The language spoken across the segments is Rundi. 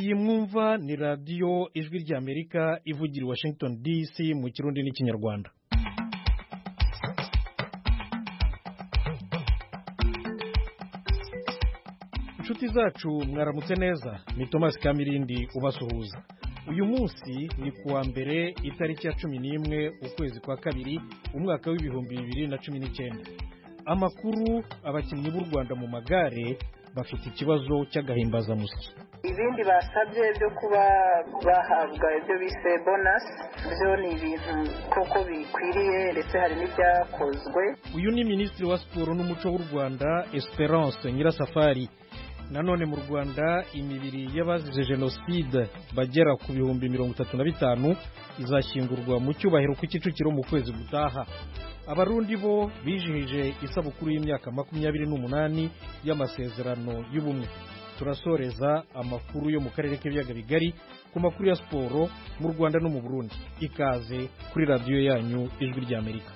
iyi mwumva ni radiyo ijwi ry'amerika ivugira i washington dc mu kirundi n'ikinyarwanda inshuti zacu mwaramutse neza ni thomas kamirindi ubasuhuza uyu munsi ni kuwa mbere itariki ya cumi n'imwe ukwezi kwa kabiri umwaka w'ibihumbi bibiri na cumi n'icyenda amakuru abakinnyi b'u rwanda mu magare bafite ikibazo cy'agahimbazamusyi ibindi basabye byo kuba bahabwa ibyo bise bonasi byo ni ibintu koko bikwiriye ndetse hari n'ibyakozwe uyu ni minisitiri wa siporo n'umuco w'u rwanda esperance nyirasafari nanone mu rwanda imibiri y'abazize jenoside bagera ku bihumbi mirongo itatu na bitanu izashyingurwa mu cyubahiro ku kicukiro mu kwezi gutaha abarundi bo bijihije isabukuru y'imyaka makumyabiri n'umunani y'amasezerano y'ubumwe turasoreza amakuru yo mu karere k'ibiyaga bigari ku makuru ya siporo mu rwanda no mu burundi ikaze kuri radiyo yanyu ijwi ry'amerika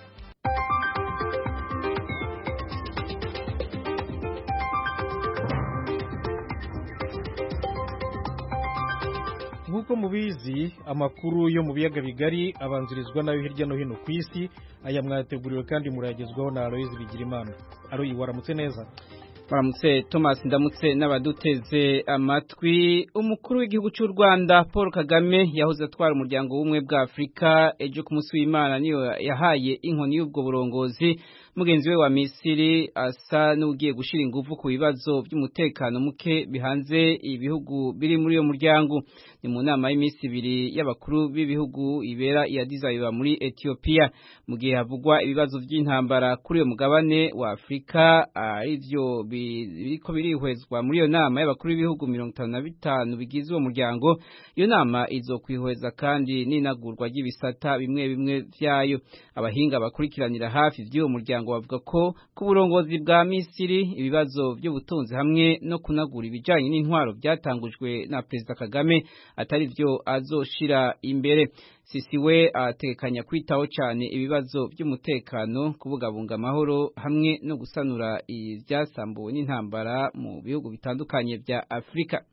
nk'uko mubizi amakuru yo mu biyaga bigari abanzirizwa nayo hirya no hino ku isi aya mwateguriwe kandi murayagezwaho na aloyizi bigirimana aroyi waramutse neza waramutse thomas ndamutse n'abaduteze amatwi umukuru w'igihugu cy'u rwanda paul kagame yahoze atwara umuryango w'ubumwe bwa afurika ejo ku munsi w'imana niyo yahaye inkoni y'ubwo burongozi mugenzi we wa misiri asa n'ugiye gushyira ingufu ku bibazo by'umutekano muke bihanze ibihugu biri muri uyo muryango ni mu nama y'iminsi ibiri y'abakuru b'ibihugu ibera iya dizayiba muri etiyopiya mu gihe havugwa ibibazo by'intambara kuri uyo mugabane wa afurika aribyo biriko birihwezwa muri iyo nama y'abakuru b'ibihugu mirongo itanu na bitanu bigize uwo muryango iyo nama izokwihweza kandi n'inagurwa ry'ibisata bimwe bimwe vyayo abahinga bakurikiranira hafi vy'uwo muryango bavuga ko ku burongozi bwa misiri ibibazo by'ubutunzi hamwe no kunagura ibijanye n'intwaro byatangujwe na perezida kagame atari vyo azoshira imbere sisi we atekanya kwitaho cyane ibibazo by'umutekano kubungabunga amahoro hamwe no gusanura ibyasambuwe n'intambara mu bihugu bitandukanye bya afurika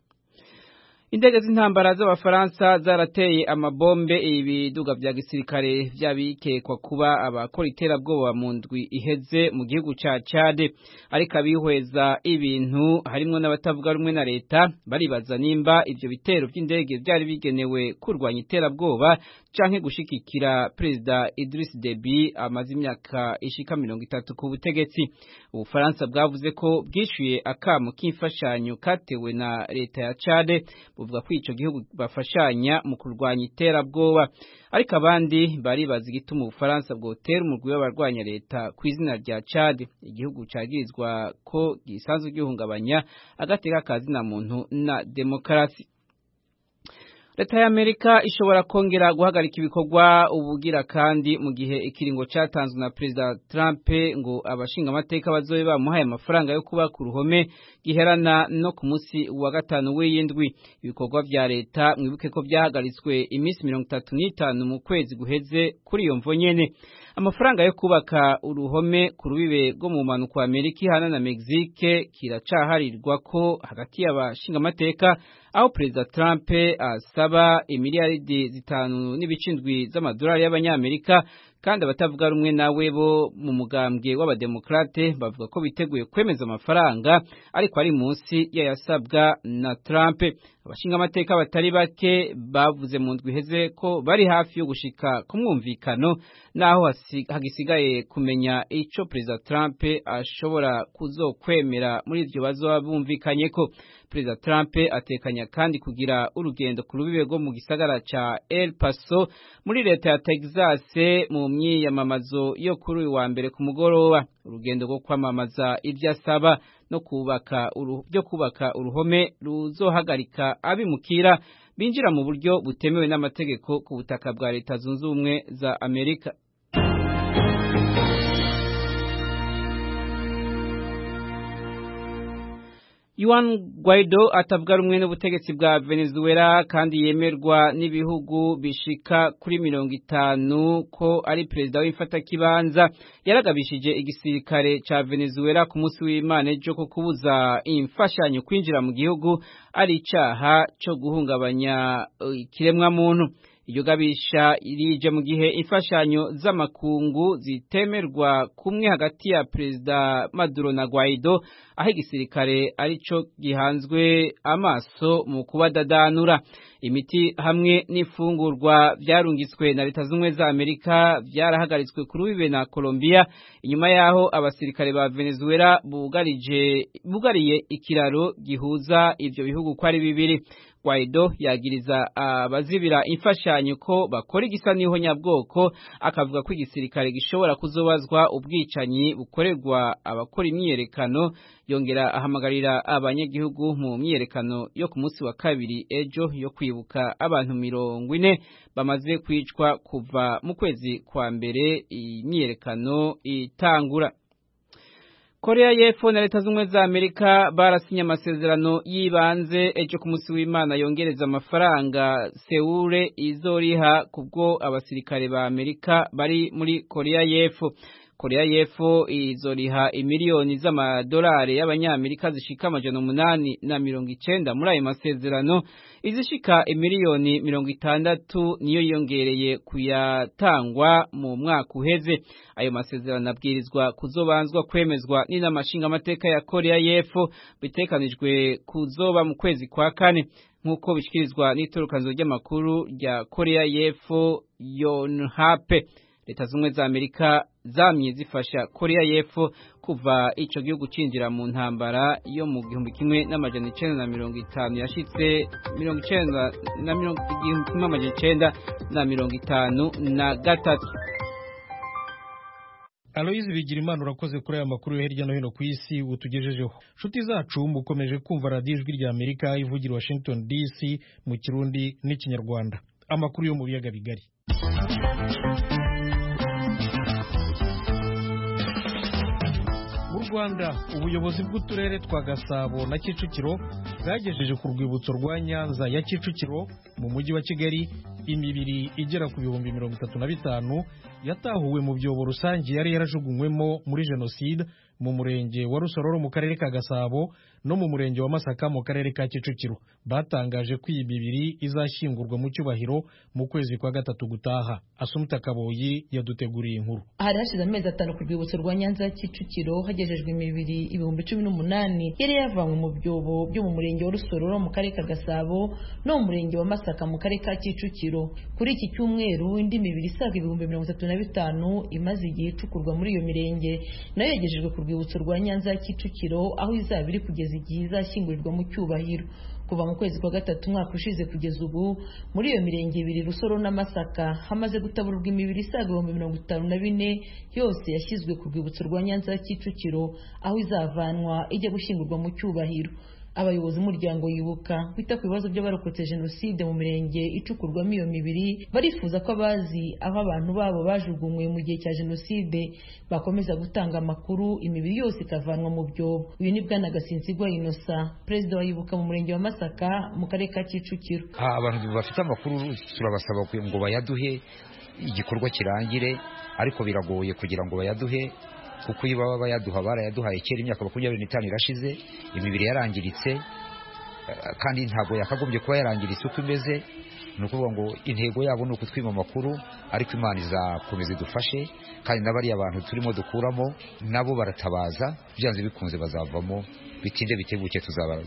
indege z'intambara z'abafaransa zarateye amabombe ibiduga bya gisirikare by'abikekwa kuba abakora iterabwoba mu ndwi iheze mu gihugu cya Chad ariko abihweza ibintu harimo n'abatavuga rumwe na leta baribaza nimba ibyo bitero by'indege byari bigenewe kurwanya iterabwoba canke gushikikira perezida Idris Deby amaze imyaka ishika mirongo itatu ku butegetsi ubufaransa bwavuze ko bwishyuye akamo k'imfashanyo katewe na leta ya Chad buvuga ko ico gihugu bafashanya mu kurwanya iterabwoba ariko abandi baribaza igituma ubufaransa bwotera umurwi w'abarwanya leta ku izina rya Chad igihugu cagirizwa ko gisanzwe gihungabanya agateka kazina muntu na demokarasi leta y'amerika ishobora kongera guhagarika ibikorwa ubugira kandi mu gihe ikiringo cyatanzwe na perezida trump ngo abashinga amateka bazobe bamuhaye amafaranga yo kuba ku ruhome giherana no ku munsi wa gatanu w'iyindwi ibikorwa vya leta mwibuke ko byahagaritswe iminsi mirongo itatu n'itanu mu kwezi guheze kuri iyo mvo nyene amafaranga yo kubaka uruhome ku rubibe rwo mu mpanuka wa amerika ihana na mexique kiracaharirwa ko hagati y'abashinga amateka aho perezida Trump asaba imiliyaridi zitanu n'ibicindwi z'amadolari y'abanyamerika kandi abatavuga rumwe nawe bo mu mugambwe w'abademokrate bavuga ko biteguye kwemeza amafaranga ariko ari munsi yayasabwa na Trump abashinga amateka batari bake bavuze mu ndwi iheze ko bari hafi yo gushika ku mwumvikano naho hagisigaye kumenya ico perezida Trump ashobora kuzokwemera muri ivyo bazoba bumvikanye ko perezida Trump atekanya kandi kugira urugendo ku rubibe rwo mu gisagara ca El Paso muri leta ya Texas mu myiyamamazo yo kuri uyu wa mbere ku mugoroba urugendo rwo kwamamaza ibyo asaba no kubaka byo kubaka uruhome ruzohagarika abimukira binjira mu buryo butemewe n'amategeko ku butaka bwa leta zunze ubumwe za Amerika Juan Guaido atavuga rumwe n'ubutegetsi bwa Venezuela kandi yemerwa n'ibihugu bishika kuri mirongo itanu ko ari perezida w'imfatakibanza yaragabishije igisirikare ca Venezuela ku munsi w'Imana ejo ko kubuza imfashanyo kwinjira mu gihugu ari icaha co guhungabanya ikiremwa muntu iryo gabisha irije mu gihe imfashanyo z'amakungu zitemerwa kumwe hagati ya perezida Maduro na Guaido aho igisirikare arico gihanzwe amaso mu kubadadanura imiti hamwe n'ifungurwa byarungitswe na leta z'ubumwe za Amerika byarahagaritswe kuri wibe na Colombia inyuma yaho abasirikare ba Venezuela bugarije bugariye ikiraro gihuza ivyo bihugu ko ari bibiri Guaido yagiriza abazibira imfashanyo ko bakora igisa niho nyabwoko akavuga ko igisirikare gishobora kuzobazwa ubwicanyi bukorerwa abakora imyiyerekano yongera ahamagarira abanyagihugu mu myiyerekano yo ku munsi wa kabiri ejo yo kwibuka abantu mirongo ine bamaze kwicwa kuva mu kwezi kwa mbere imyiyerekano itangura Korea y'Epfo na Leta z'Ubumwe za Amerika barasinye amasezerano yibanze ejo ku munsi w'Imana yongereza amafaranga Seule izoriha kubwo abasirikare ba Amerika bari muri Korea y'Epfo. Korea y'Epfo izoriha imiliyoni z'amadolari y'abanyamerika zishika amajana umunani na mirongo icenda muri ayo masezerano izishika imiliyoni mirongo itandatu niyo yongereye kuyatangwa mu mwaka uheze ayo masezerano abwirizwa kuzobanzwa kwemezwa n'inama nshingamateka ya Korea y'Epfo bitekanijwe kuzoba mu kwezi kwa kane nk'uko bishikirizwa n'itorokanzo ry'amakuru rya Korea y'Epfo Yonhap leta z'ubumwe za Amerika zamye zifasha Korea y'Epfo kuva ico gihugu cinjira mu ntambara yo mu gihumbi kimwe n'amajana icenda na mirongo itanu yashitse mirongo icenda na mirongo igihumbi kimwe amajana icenda na mirongo itanu na gatatu Aloyizi Bigirimana urakoze kuri aya makuru yo hirya no hino ku isi utugejejeho nshuti zacu mukomeje kumva radiyo ijwi rya Amerika ivugira Washington DC mu kirundi n'ikinyarwanda amakuru yo mu biyaga bigari mu rwanda ubuyobozi bw'uturere twa gasabo na kicukiro bwagejeje ku rwibutso rwa nyanza ya kicukiro mu mujyi wa kigali imibiri igera ku bihumbi mirongo itatu na bitanu yatahuwe mu byobo rusange yari yarajugunywemo muri jenoside mu murenge wa rusororo mu karere ka gasabo no mu murenge wa masaka mu karere ka kicukiro batangaje ko iyi mibiri izashyingurwa mu cyubahiro mu kwezi kwa gatatu gutaha asumuta kaboyi yaduteguriye inkuru hari hashize amezi atanu ku rwibutso rwa nyanza ya kicukiro hagejejwe imibiri ibihumbi cumi n'umunani yari yavanywe mu byobo byo mu murenge wa rusororo mu karere ka gasabo no mu murenge wa masaka mu karere ka kicukiro kuri iki cyumweru indi mibiri isaga ibihumbi mirongo itatu na bitanu imaze igihe icukurwa muri iyo mirenge nayo yagejejwe ku rwibutso rwa nyanza ya kicukiro aho izaba iri kugeza igihe izashyingurirwa mu cyubahiro kuva mu kwezi kwa gatatu umwaka ushize kugeza ubu muri iyo mirenge ibiri rusoro n'amasaka hamaze gutabururwa imibiri isaga ibihumbi mirongo itanu na bine yose yashyizwe ku rwibutso rwa nyanza ya kicukiro aho izavanwa ijya gushyingurwa mu cyubahiro abayobozi b'umuryango yibuka wita ku bibazo by'abarokotse jenoside mu mirenge icukurwamo iyo mibiri barifuza ko abazi aho abantu babo bajugunywe mu gihe cya jenoside bakomeza gutanga amakuru imibiri yose ikavanwa mu byobo uyu ni bwana gasinzigwa inosa perezida wa yibuka mu murenge wa masaka mu karere ka kicukiro abantu bafite amakuru turabasaba ngo bayaduhe igikorwa kirangire ariko biragoye kugira ngo bayaduhe kuko iyo baba bayaduha barayaduhaye kera imyaka makumyabiri n'itanu irashize imibiri yarangiritse kandi ntabwo yakagombye kuba yarangiritse uko imeze ni ukuvuga ngo intego yabo ni ukutwima amakuru ariko imana izakomeza idufashe kandi n'abariya bantu turimo dukuramo nabo baratabaza byanze bikunze bazavamo bitinde bitebuke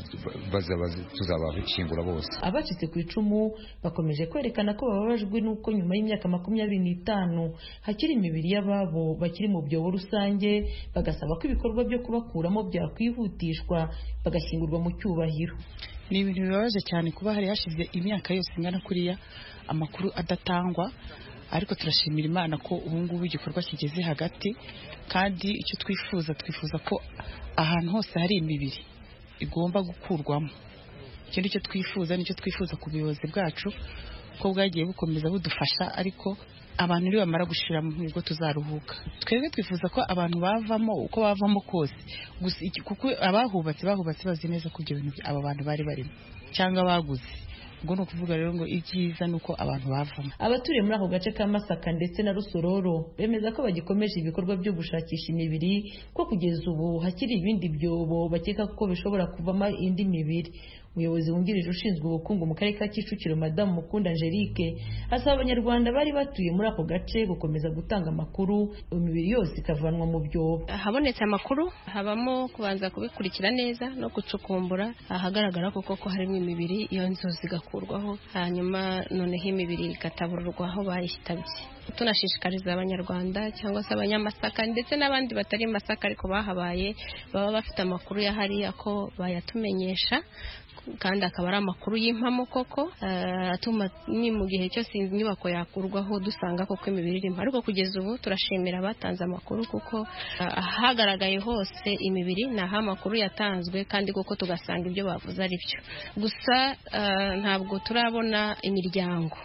tuzabashyingura bose abacitse ku icumu bakomeje kwerekana ko bababajwe n'uko nyuma y'imyaka makumyabiri n'itanu hakiri imibiri y'ababo bakiri mu byobo rusange bagasaba ko ibikorwa byo kubakuramo byakwihutishwa bagashyingurwa mu cyubahiro ni ibintu bibabaje cyane kuba hari hashize imyaka yose ingana kuriya amakuru adatangwa ariko turashimira imana ko ubu ngubu igikorwa kigeze hagati kandi icyo twifuza twifuza ko ahantu hose hari imibiri igomba gukurwamo icyo nicyo twifuza nicyo twifuza ku buyobozi bwacu ko bwagiye bukomeza budufasha ariko abantu nibo bamara gushira mu nibwo tuzaruhuka twebwe twifuza ko abantu bavamo uko bavamo kose gusa kuko abahubatse bahubatse bazi neza ko ibyo bintu aba bantu bari barimo cyangwa baguze ubwo ni ukuvuga rero ngo ibyiza ni uko abantu bavamo abaturiye muri ako gace ka masaka ndetse na rusororo bemeza ko bagikomeje ibikorwa byo gushakisha imibiri ko kugeza ubu hakiri ibindi byobo bakeka ko bishobora kuvamo indi mibiri umuyobozi wungirije ushinzwe ubukungu mu karere ka kicukiro madamu mukunda angelique asaba abanyarwanda bari batuye muri ako gace gukomeza gutanga amakuru imibiri yose ikavanwa mu byobo habonetse amakuru habamo kubanza kubikurikira neza no gucukumbura ahagaragara koko ko harimo imibiri iyo nzu zigakurwaho hanyuma noneho imibiri igatabururwa aho bayitabye tunashishikariza abanyarwanda cyangwa se abanyamasaka ndetse n'abandi batari masaka ariko bahabaye baba bafite amakuru ya hariya ko bayatumenyesha kandi akaba ari amakuru y'impamo koko atuma ni mu gihe cyose inyubako yakurwaho dusanga koko imibiri irimo ariko kugeza ubu turashimira abatanze amakuru kuko ahagaragaye hose imibiri ni aho amakuru yatanzwe kandi koko tugasanga ibyo bavuze ari byo gusa ntabwo turabona imiryango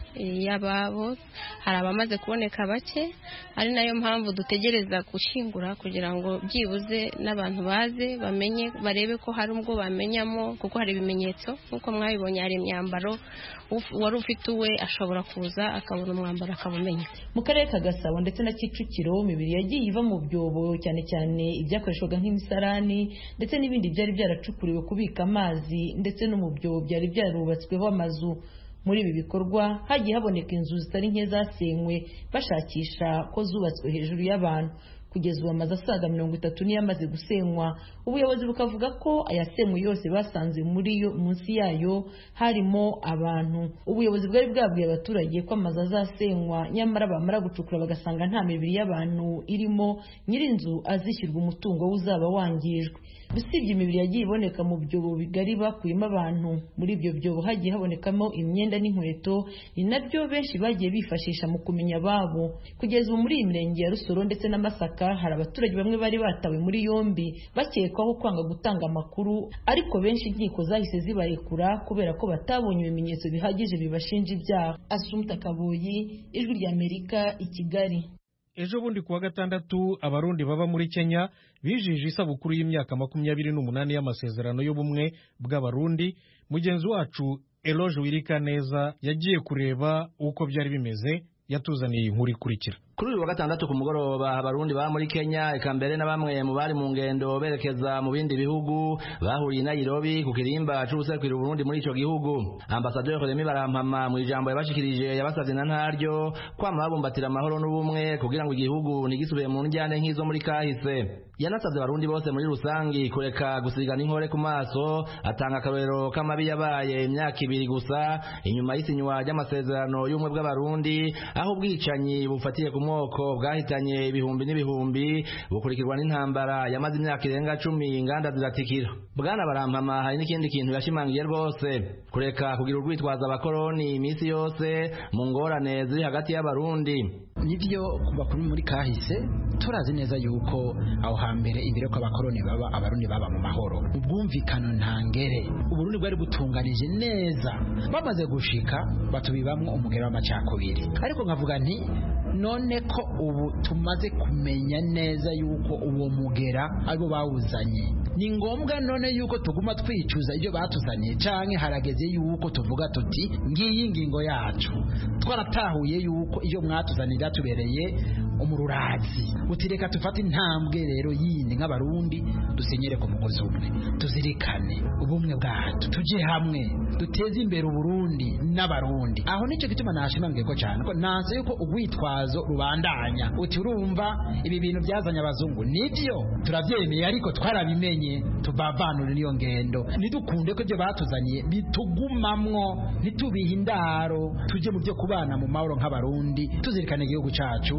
y'ababo hari abamaze kuboneka bake ari nayo mpamvu dutegereza gushyingura kugira ngo byibuze n'abantu baze bamenye barebe ko hari ubwo bamenyamo kuko hari ibimenyetso nk'uko mwabibonye hari imyambaro wari ufite uwe ashobora kuza akabona umwambaro akawumenya mu karere ka gasabo ndetse na kicukiro imibiri yagiye iva mu byobo cyane cyane ibyakoreshwaga nk'imisarani ndetse n'ibindi byari byaracukuriwe kubika amazi ndetse no mu byobo byari byarubatsweho amazu muri ibi bikorwa hagiye haboneka inzu zitari nke zasenywe bashakisha ko zubatswe hejuru y'abantu kugeza ubu amazu asaga mirongo itatu niyo amaze gusenywa ubuyobozi bukavuga ko ayasenywe yose basanze muri yo munsi yayo harimo abantu ubuyobozi bwari bwabwiye abaturage ko amazu azasenywa nyamara bamara gucukura bagasanga nta mibiri y'abantu irimo nyir'inzu azishyurwa umutungo we uzaba wangijwe usibye imibiri yagiye iboneka mu byobo bigari bakuyemo abantu muri ibyo byobo hagiye habonekamo imyenda n'inkweto ni nabyo benshi bagiye bifashisha mu kumenya ababo kugeza ubu muri iyi mirenge ya rusoro ndetse na masaka hari abaturage bamwe bari batawe muri yombi bakekwaho kwanga gutanga amakuru ariko benshi inkiko zahise zibarekura kubera ko batabonye ibimenyetso bihagije bibashinja ibyaha asumta kaboyi ijwi ry'amerika i kigali ejo bundi kuwa gatandatu abarundi baba muri kenya bijije isabukuru y'imyaka makumyabiri n'umunani y'amasezerano y'ubumwe bw'abarundi mugenzi wacu eloge wirika neza yagiye kureba uko byari bimeze yatuzaniye inkuru ikurikira kuri uyu wa gatandatu ku mugoroba abarundi baba muri kenya eka mbere na bamwe mu bari mu ngendo berekeza mu bindi bihugu bahuriye i nairobi ku kirimba c'ubuserukira uburundi muri ico gihugu ambasaderi remi barampama mu ijambo yabashikirije yabasavye na ntaryo kwama babumbatira amahoro n'ubumwe kugira ngo igihugu ntigisubire mu njyane nk'izo muri kahise yanasavye abarundi bose muri rusangi kureka gusigana inkore ku maso atanga akarorero k'amabi yabaye imyaka ibiri gusa inyuma y'isinywa ry'amasezerano y'ubumwe bw'abarundi aho ubwicanyi bufatiye ku moko bwahitanye ibihumbi n'ibihumbi bukurikirwa n'intambara yamaze imyaka irenga cumi inganda ziratikira bwana barampama hari n'ikindi kintu yashimangiye rwose kureka kugira urwitwaza abakoroni iminsi yose mu ngorane ziri hagati y'abarundi nibyo bakuru muri kahise turazi neza yuko aho hambere imbere ko abakoroni baba abarundi baba mu mahoro ubwumvikano ntangere uburundi bwari butunganije neza bamaze gushika batubibamwo umugero w'amacakubiri ariko nkavuga nti none ko ubu tumaze kumenya neza yuko uwo mugera aribo bawuzanye ni ngombwa none yuko tuguma twicuza ibyo batuzaniye canke harageze yuko tuvuga tuti ngiyi ngingo yacu twaratahuye yuko iyo mwatuzanira tubereye umururazi uti reka tufate intambwe rero yindi nk'abarundi dusenyere ku mugozi umwe tuzirikane ubumwe bwacu tuje hamwe duteze imbere uburundi n'abarundi aho nicyo gituma nashimangiye ko cyane ko nanze yuko urwitwazo rubandanya uti urumva ibi bintu byazanye abazungu nibyo turabyemeye ariko twarabimenye tubavanure n'iyo ngendo ntidukunde ko ibyo batuzaniye bitugumamwo ntitubihe indaro tujye mu byo kubana mu mahoro nk'abarundi tuzirikane igihugu cyacu mu bakize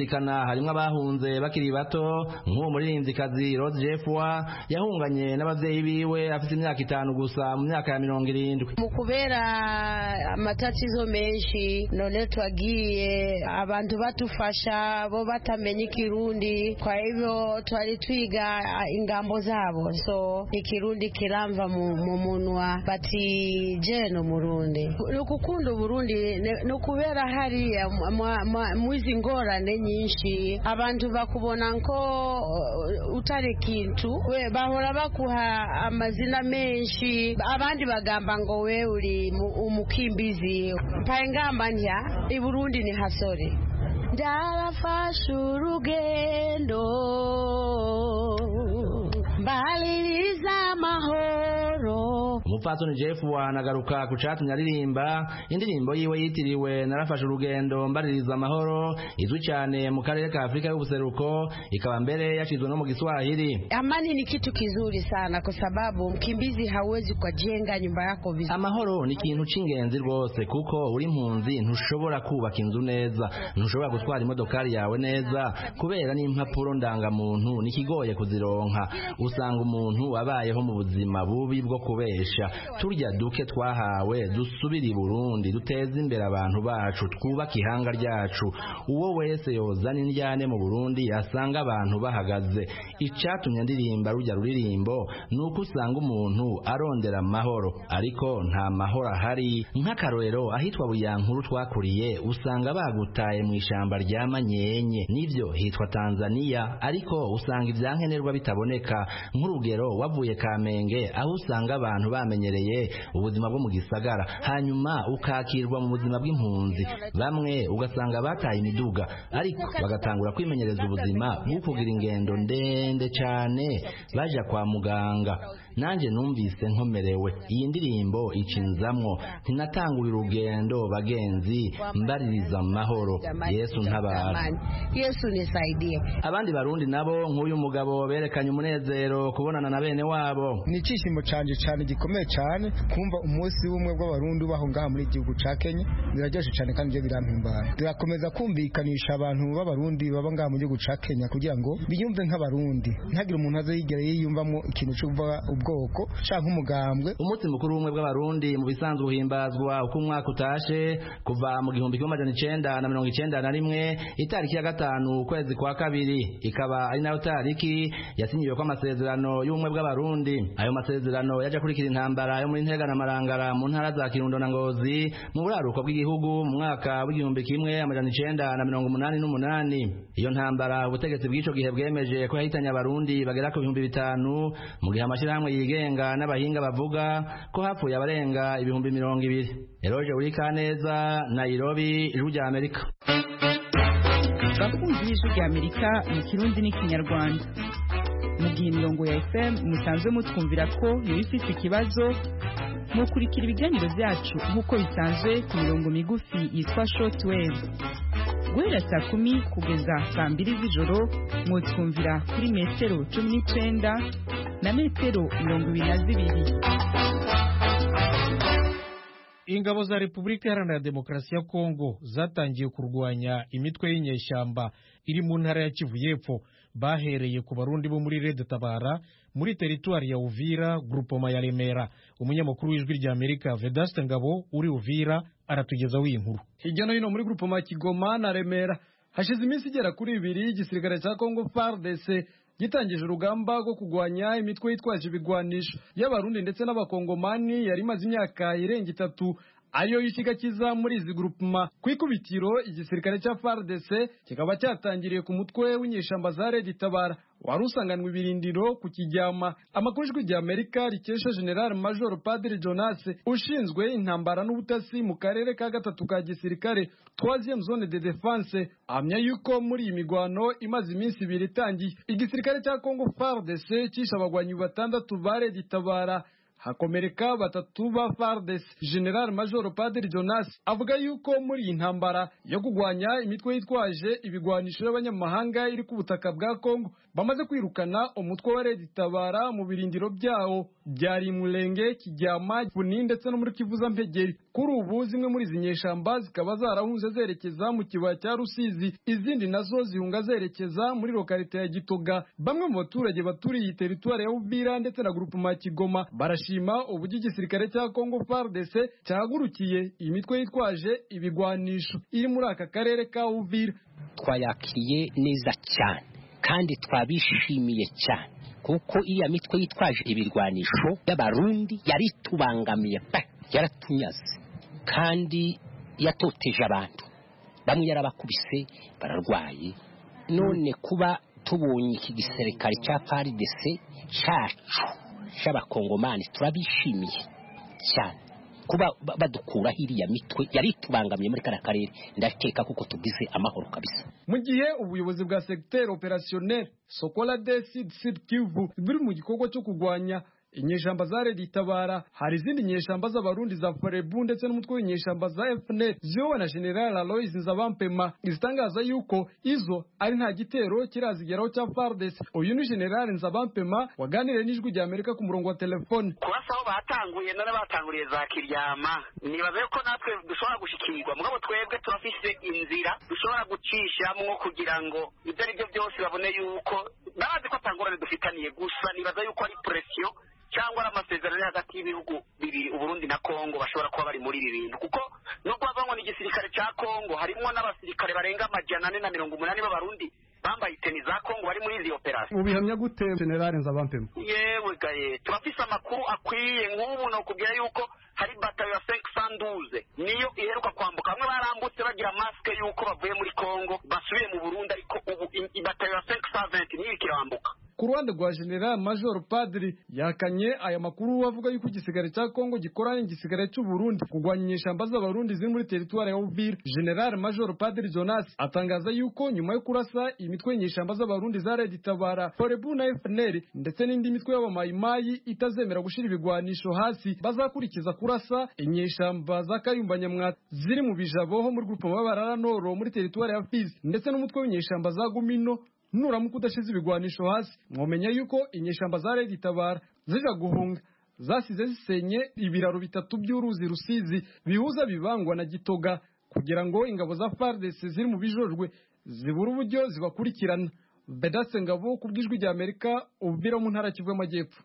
abazirikana harimwo abahunze bakiri bato nk'uwo muririmvyikazi Rose Jeffwa yahunganye n'abavyeyi biwe afite imyaka itanu gusa mu myaka ya mirongo irindwi mu kubera amatatizo menshi none twagiye abantu batufasha bo batamenya ikirundi kwa hivyo twari twiga ingambo zabo so ikirundi kiramva mu, mu munwa bati je no murundi ni ukukunda uburundi ni ukubera hariya mwizi ngorane nyinshi abantu bakubona nko utari kintu we bahora bakuha amazina menshi abandi bagamba ngo we uri umukimbizi mpaye ngamba ntya i burundi ni hasore ndarafashe urugendo mbaliriza amahoro umupfasoni jeff wanagaruka ku catumye aririmba indirimbo yiwe yitiriwe narafashe urugendo mbaririza amahoro izwi cyane mu karere ka afurika y'ubuseruko ikaba mbere yashizwe no mu giswahili amani ni kitu kizuri sana kwa sababu mkimbizi hawezi kujenga nyumba yako vizuri amahoro ni ikintu c'ingenzi rwose kuko uri impunzi ntushobora kubaka inzu neza ntushobora gutwara imodokari yawe neza kubera n'impapuro ndangamuntu nikigoye kuzironka usanga umuntu abayeho mu buzima bubi bwo kubesha turya duke twahawe dusubire i burundi duteze imbere abantu bacu twubake ihanga ryacu uwo wese yozana indyane mu burundi asanga abantu bahagaze icatumye ndirimba rujya ruririmbo ni uko usanga umuntu arondera amahoro ariko nta mahoro ahari nk'akarorero ahitwa buyankuru twakuriye usanga bagutaye mu ishamba rya manyenye nivyo hitwa tanzania ariko usanga ivyankenerwa bitaboneka nk'urugero wavuye kamenge aho usanga abantu bamenyereye ubuzima bwo mu gisagara hanyuma ukakirwa mu buzima bw'impunzi bamwe ugasanga bataye imiduga ariko bagatangura kwimenyereza ubuzima bwo kugira ingendo ndende cyane baja kwa muganga nanjye numvise nkomerewe iyi ndirimbo icinzamwo ntinatangura urugendo bagenzi mbaririza amahoro yesu ntabara yesu nisaidie abandi barundi nabo nk'uyu mugabo berekanye umunezero kubonana na bene wabo ni icyishimo canje cyane gikomeye cyane kumva umunsi w'ubumwe bw'abarundi baho ngaha muri igihugu ca kenya biraryoshe cyane kandi ibyo birampimbara turakomeza kumvikanisha abantu b'abarundi baba ngaha mu gihugu ca kenya kugira ngo biyumve nk'abarundi ntihagire umuntu aze yigera yiyumvamo ikintu cyo kuvuga ubwoko canke umugambwe umunsi mukuru w'ubumwe bw'abarundi mu bisanzwe uhimbazwa uko umwaka utashe kuva mu gihumbi kimwe amajana icenda na mirongo icenda na rimwe itariki ya gatanu ukwezi kwa kabiri ikaba ari nayo tariki yasinyiweko amasezerano y'ubumwe bw'abarundi ayo masezerano yaje akurikira intambara yo muri ntega na marangara mu ntara za kirundo na ngozi mu buraruko bw'igihugu mu mwaka w'igihumbi kimwe amajana icenda na mirongo umunani n'umunani iyo ntambara ubutegetsi bw'ico gihe bwemeje ko yahitanye abarundi bagera ku bihumbi bitanu mu gihe amashirahamwe yigenga n'abahinga bavuga ko hapfuye abarenga ibihumbi mirongo ibiri eroje urikaneza nairobi ijwi rya amerika bakunzi b'ijwi rya amerika mu kirundi n'ikinyarwanda mu gihe imirongo ya fm musanzwe mutwumvira ko yoba ifite ikibazo mukurikira ibiganiro byacu nk'uko bisanzwe ku mirongo migufi yitwa short wave guhera saa kumi kugeza saa mbiri z'ijoro mwutwumvira kuri metero cumi n'icenda na metero mirongo ibiri na zibiri ingabo za repubulika iharanira demokarasi ya kongo zatangiye kurwanya imitwe y'inyeshyamba iri mu ntara ya kivu y'epfo bahereye ku barundi bo muri rede tabara muri teritwari ya uvira grupoma ya remera umunyamakuru w'ijwi rya amerika vedaste ngabo uri uvira aratugezaho iyi nkuru hirya no hino muri grupoma ya kigoma na remera hashize iminsi igera kuri ibiri igisirikare cya kongo fardc gitangije urugamba rwo kurwanya imitwe yitwaje ibigwanisho y'abarundi ndetse n'abakongomani yari imaze imyaka irenga itatu ariyo y'ikiga kiza muri izi grupuma ku ikubitiro igisirikare cya FARDC kikaba cyatangiriye ku mutwe w'inyeshamba za Red Tabara wari usanganwe ibirindiro ku kijyama amakuru ijwi rya Amerika rikesha General Major Padre Jonas ushinzwe intambara n'ubutasi mu karere ka gatatu ka gisirikare troisième zone de défense ahamya yuko muri iyi migwano imaze iminsi ibiri itangiye igisirikare cya Congo FARDC cyishe abagwanyi batandatu ba Red Tabara hakomereka batatu ba FARDC General Major Padiri Jonas avuga yuko muri iyi ntambara yo kugwanya imitwe yitwaje ibigwanisho y'abanyamahanga iri ku butaka bwa Kongo bamaze kwirukana umutwe wa Red Tabara mu birindiro byawo byari Mulenge Kijyama Puni ndetse no muri Kivuza Mpegeri kuri ubu zimwe muri izi nyeshamba zikaba zarahunze zerekeza mu kibaya cya Rusizi izindi nazo zihunga zerekeza muri lokalite ya Gitoga bamwe mu baturage baturiye iyi teritwari ya Uvira ndetse na grupema Kigoma barashima uburyo igisirikare cya Congo FARDC cyahagurukiye iyi mitwe yitwaje ibigwanisho iri muri aka karere ka Uvira twayakiriye neza cyane kandi twabishimiye cyane kuko iriya mitwe yitwaje ibirwanisho y'abarundi yari itubangamiye pe yaratunyaze kandi yatoteje abantu bamwe yarabakubise bararwaye none kuba tubonye iki gisirikare cya paridese cyacu cy'abakongomani turabishimiye cyane kuba badukuraho iriya mitwe yari itubangamiye muri kariya karere ndakeka kuko tugize amahoro kabisa mu gihe ubuyobozi bwa segiteri operasiyoneri sokola de sud sud kivu buri mu gikorwa cyo kurwanya inyeshamba za Red Tabara hari izindi nyeshamba z'abarundi za Forebu ndetse n'umutwe w'inyeshamba za FNL ziyobowe na General Aloys Nzabampema izitangaza yuko izo ari nta gitero kirazigeraho cya FARDC uyu ni General Nzabampema waganiriye n'ijwi rya Amerika ku murongo wa telefone kubasa aho batanguye none batanguriye za kiryama nibaza yuko natwe dushobora gushikirwa mugabo twebwe turafise inzira dushobora gucishamwo kugira ngo ibyo ari byo byose babone yuko bazi ko atangorane dufitaniye gusa nibaza yuko ari presiyo cyangwa ari amasezerano ari hagati y'ibihugu bibiri uburundi na kongo bashobora kuba bari muri ibi bintu kuko nubwo bava ngo ni igisirikare cya kongo harimo n'abasirikare barenga amajana ane na mirongo umunani b'abarundi bambaye iteni za kongo bari muri izi operasiyo ubihamya gute generale nzabampema yewe gaye turafise amakuru akwiye nk'ubu nokubwira yuko hari batayo ya senk sanduze niyo iheruka kwambuka bamwe barambutse bagira masike yuko bavuye muri kongo basubiye mu burundi ariko ubu batayo ya senk saventi niyo ikirambuka ku ruhande rwa general major padiri yakanye aya makuru avuga yuko igisigare cya kongo gikoranye igisigare cy'u Burundi kurwanya inyeshamba z'abarundi ziri muri teritwari ya Uvira general major padiri Jonas atangaza yuko nyuma yo kurasa imitwe y'inyeshamba z'abarundi za Red Tabara Forebu na FNL ndetse n'indi mitwe y'abamayimayi itazemera gushira ibigwanisho hasi bazakurikiza kurasa inyeshamba za Kayumba Nyamwata ziri mu bijabo ho muri grupe mabarara noro muri teritwari ya Fizi ndetse n'umutwe w'inyeshamba za Gumino nuramuka udashize ibigwanisho hasi mwomenya yuko inyeshamba za Red Tabara zija guhunga zasize zisenye ibiraro bitatu by'uruzi rusizi bihuza bibangwa na gitoga kugira ngo ingabo za FARDC ziri mu bijojwe zibura uburyo zibakurikirana Bedase Ngabo ku bw'ijwi rya Amerika ubvira mu ntara Kivu y'Amajyepfo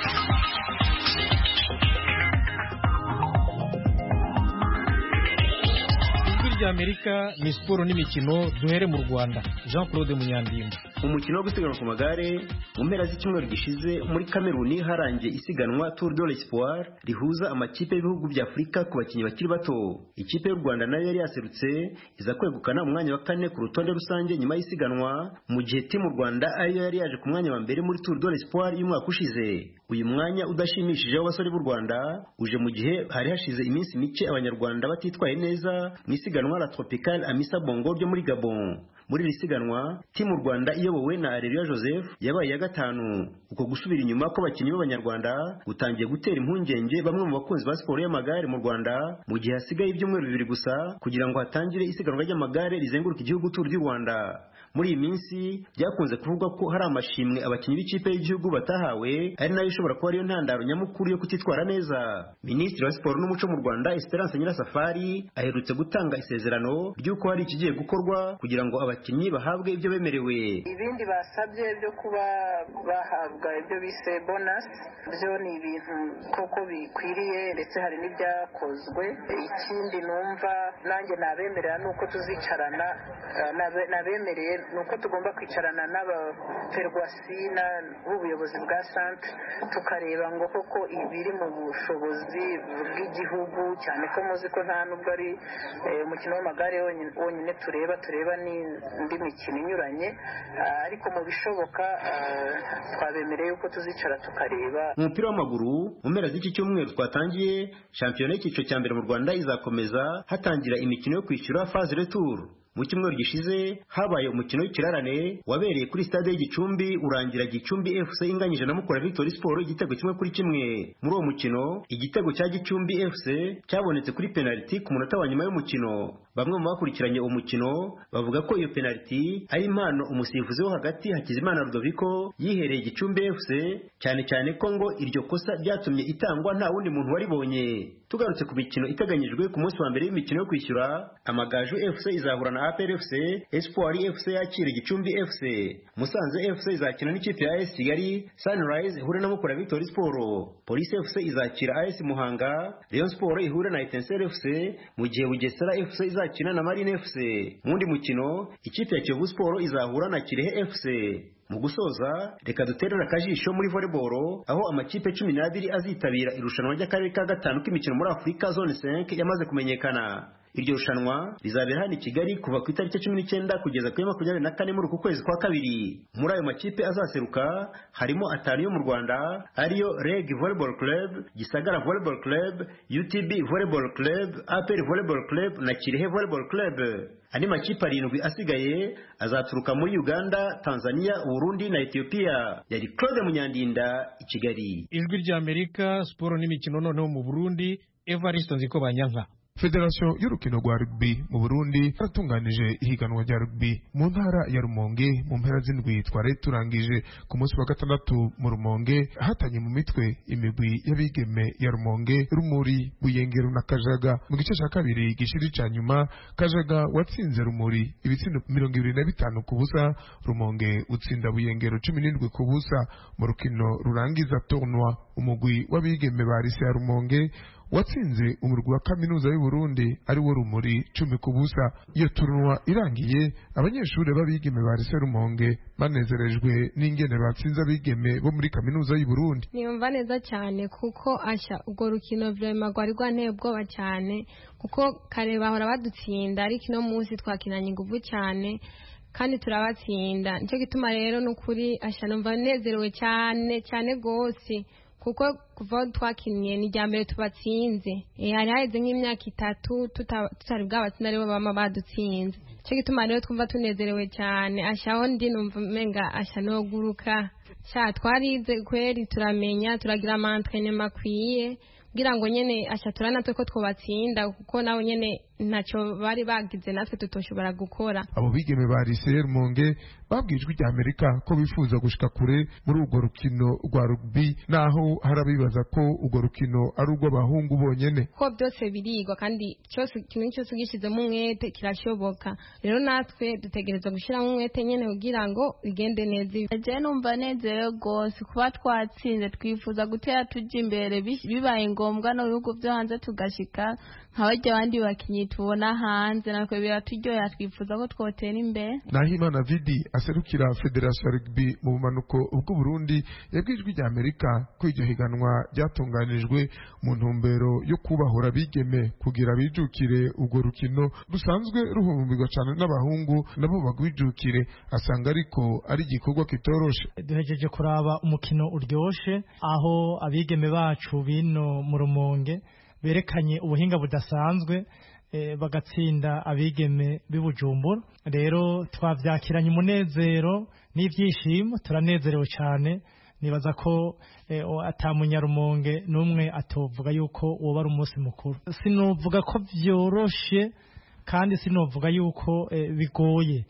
ry'Amerika ni siporo n'imikino duhere mu Rwanda Jean Claude Munyandinda umukino wo gusiganwa ku magare mu mpera z'icyumweru gishize muri Kameruni harangiye isiganwa Tour de l'Espoir rihuza amakipe y'ibihugu bya Afurika ku bakinnyi bakiri bato ikipe y'u Rwanda nayo yari yaserutse iza kwegukana umwanya wa kane ku rutonde rusange nyuma y'isiganwa mu gihe timu Rwanda ariyo yari yaje ku mwanya wa mbere muri Tour de l'Espoir y'umwaka ushize uyu mwanya udashimishije w'abasore b'u Rwanda uje mu gihe hari hashize iminsi mike abanyarwanda batitwaye neza mu isiganwa la Tropical Amisa Bongo ryo muri Gabon muri iri siganwa timu Rwanda iyobowe na Areruya Joseph yabaye ya gatanu uko gusubira inyuma kw'abakinnyi b'abanyarwanda gutangiye gutera impungenge bamwe mu bakunzi ba siporo y'amagare mu Rwanda mu gihe hasigaye ibyumweru bibiri gusa kugira ngo hatangire isiganwa ry'amagare rizenguruka igihugu Tour du Rwanda muri iyi minsi byakunze kuvugwa ko hari amashimwe abakinnyi b'ikipe y'igihugu batahawe ari nayo ishobora kuba ariyo ntandaro nyamukuru yo kutitwara neza minisitiri wa siporo n'umuco mu rwanda esperance nyirasafari aherutse gutanga isezerano ry'uko hari ikigiye gukorwa kugira ngo abakinnyi bahabwe ibyo bemerewe ibindi basabye byo kuba bahabwa ibyo bise bonasi byo ni ibintu koko bikwiriye ndetse hari n'ibyakozwe ikindi numva nanjye nabemerera ni uko tuzicarana nabemereye ni uko tugomba kwicarana n'abaferwasi b'ubuyobozi bwa santere tukareba ngo koko ibiri mu bushobozi bw'igihugu cyane ko muzi ko nta nubwo ari umukino w'amagare wonyine tureba tureba n'indi mikino inyuranye ariko mu bishoboka twabemereye yuko tuzicara tukareba mu mupira w'amaguru mu mpera z'iki cyumweru twatangiye shampiyona y'icyiciro cya mbere mu rwanda izakomeza hatangira imikino yo kwishyura faze retour mu cyumweru gishize habaye umukino w'ikirarane wabereye kuri stade y'igicumbi urangira gicumbi fc inganyije na mukura victory sport igitego kimwe kuri kimwe muri uwo mukino igitego cya gicumbi fc cyabonetse kuri penaliti ku munota wa nyuma y'umukino bamwe mu bakurikiranye uwo mukino bavuga ko iyo penaliti ari impano umusifuzi wo hagati hakizimana rudoviko yihereye gicumbi fc cyane cyane ko ngo iryo kosa ryatumye itangwa nta wundi muntu waribonye tugarutse ku mikino iteganyijwe ku munsi wa mbere w'imikino yo kwishyura amagaju fc izahura na apr fc espoir fc yakira gicumbi fc musanze fc izakina n'ikipe ya as kigali sunrise ihure na mukura victory sport police fc izakira as muhanga rayon sport ihure na etensel fc mu gihe bugesera fc izakina na marine fc mu wundi mukino ikipe ya kiyovu sport izahura na kirehe fc mu gusoza reka duterere akajisho muri volleyball aho amakipe cumi n'abiri azitabira irushanwa ry'akarere ka gatanu k'imikino muri afurika zone 5 yamaze kumenyekana iryo rushanwa rizabera hano i kigali kuva ku itariki cumi n'icyenda kugeza kuri makumyabiri na kane muri uku kwezi kwa kabiri muri ayo makipe azaseruka harimo atanu yo mu rwanda ariyo reg volleyball club gisagara volleyball club utb volleyball club apr volleyball club na kirehe volleyball club andi makipe arindwi asigaye azaturuka muri uganda tanzania uburundi na etiyopiya yari claude munyandinda i kigali ijwi ry'amerika siporo n'imikino noneho mu burundi evariste nziko banyanka federasiyo y'urukino rwa rugby mu burundi yaratunganije ihiganwa rya rugby mu ntara ya rumonge mu mpera z'indwi twari turangije ku munsi wa gatandatu mu rumonge hatanye mu mitwe imigwi y'abigeme ya rumonge rumuri buyengero na kajaga mu gice cya kabiri gishiri cya nyuma kajaga watsinze rumuri ibitsindo mirongo ibiri na bitanu ku busa rumonge utsinda buyengero cumi n'indwi ku busa mu rukino rurangiza tournoi umugwi w'abigeme ba lise ya rumonge watsinze umurwi wa kaminuza y'u Burundi ari wo rumuri cumi ku busa iyo turunwa irangiye abanyeshuri b'abigeme ba Lycée Rumonge banezerejwe n'ingene batsinze abigeme bo muri kaminuza y'u Burundi niyumva neza cyane kuko asha ubwo rukino vrema rwari rwanteye ubwoba cyane kuko kare bahora badutsinda ariko ino munsi twakinanye inguvu cyane kandi turabatsinda nicyo gituma rero n'ukuri asha numva nezerewe cyane cyane rwose kuko kuva aho twakiniye ni irya mbere tubatsinze hari haheze nk'imyaka itatu tutari bwabatsinda aribo baba badutsinze nicyo gituma rero twumva tunezerewe cyane ashaho ndi numva umenga asha noguruka sha twarize kweri turamenya turagira amantwene makwiye kugira ngo nyene asha turanatwe ko twobatsinda kuko nabo nyene ntacyo bari bagize natwe tutoshobora gukora abo bigeme ba Lycée Rumonge babwiye ijwi rya Amerika ko bifuza gushika kure muri urwo rukino rwa rugby naho harabibaza ko urwo rukino ari urw'abahungu bonyene ko byose birigwa kandi cyose kimwe cyose ugishizemo umwete kirashoboka rero natwe dutegerezwa gushyiramo umwete nyene kugira ngo bigende neza je numva nezerewe rwose kuba twatsinze twifuza gutera tuja imbere bibaye ngombwa no bihugu byo hanze tugashika nka barya abandi bakinyi tubona hanze natwe biraturyohera twifuza ko twotera imbere nahimana vidi aserukira federasiyo ya rugby mu bumanuko bw'u Burundi yabwiye ijwi rya Amerika ko iryo higanwa ryatunganijwe mu ntumbero yo kubahura abigeme kugira bijukire urwo rukino rusanzwe ruhumbirwa cyane n'abahungu nabo bagwijukire asanga ariko ari igikorwa kitoroshe duhejeje kuraba umukino uryoshe aho abigeme bacu bino mu rumonge berekanye ubuhinga budasanzwe bagatsinda abigeme b'ibujumbura rero twabyakiranye umunezero n'ibyishimo turanezerewe cyane nibaza ko atamunyarumonge n'umwe atovuga yuko woba ari umunsi mukuru sinuvuga ko byoroshye kandi sinuvuga yuko bigoye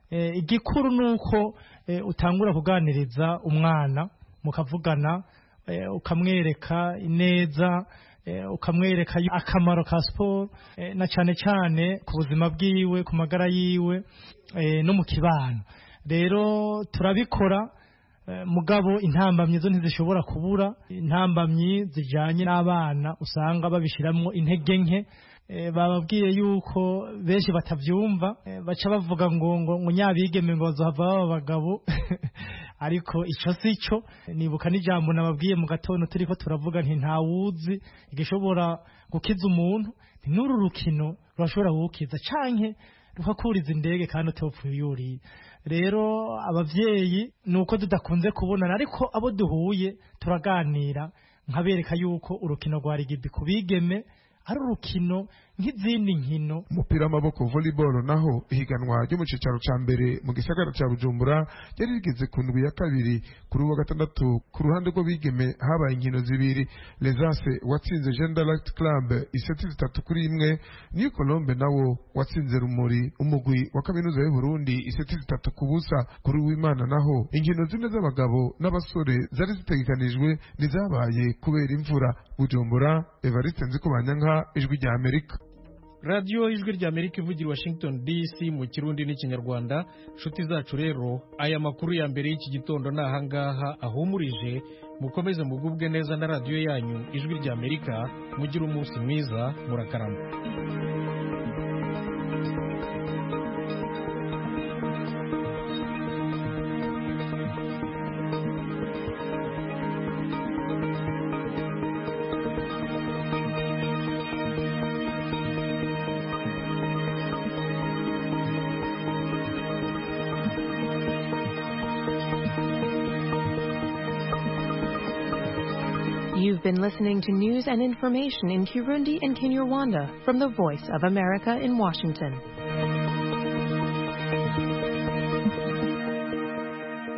igikuru ni uko utangura kuganiriza umwana mukavugana ukamwereka ineza ukamwereka akamaro ka siporo na cyane cyane ku buzima bwiwe ku magara yiwe no mu kibano rero turabikora mugabo intambamyi zo ntizishobora kubura intambamyi zijyanye n'abana usanga babishyiramo intege nke bababwiye yuko benshi batabyumva baca bavuga ngo ngo nyabigeme ngo bazohava baba abagabo ariko icyo si cyo nibuka n'ijambo nababwiye mu gatondo turi ko turavuga nti ntawuzi igishobora gukiza umuntu ni n'uru rukino rurashobora kuwukiza canke rukakuriza indege kandi utopfuye uyuriye rero ababyeyi ni uko tudakunze kubonana ariko abo duhuye turaganira nkabereka yuko urukino rwa rigibi ku bigeme ari urukino nk'izindi nkino umupira w'amaboko volleyball naho ihiganwa ryo mu cicaro ca mbere mu gisagara ca bujumbura ryari rigeze ku ndwi ya kabiri kuri uwa gatandatu ku ruhande rw'abigeme habaye inkino zibiri lesase watsinze gender light club iseti zitatu kuri imwe niyo colombe nawo watsinze rumuri umugwi wa kaminuza y'uburundi iseti zitatu ku busa kuri uwimana naho inkino zine z'abagabo n'abasore zari zitegekanijwe ntizabaye kubera imvura bujumbura evariste nzikubanyanka ijwi rya amerika radiyo ijwi rya amerika ivugira i washington dc mu kirundi n'ikinyarwanda nshuti zacu rero aya makuru ya mbere y'iki gitondo ni ahangaha ahumurije mukomeze mugubwe neza na radiyo yanyu ijwi rya amerika mugire umunsi mwiza murakarama You've been listening to news and information in Kirundi and Kinyarwanda from the Voice of America in Washington.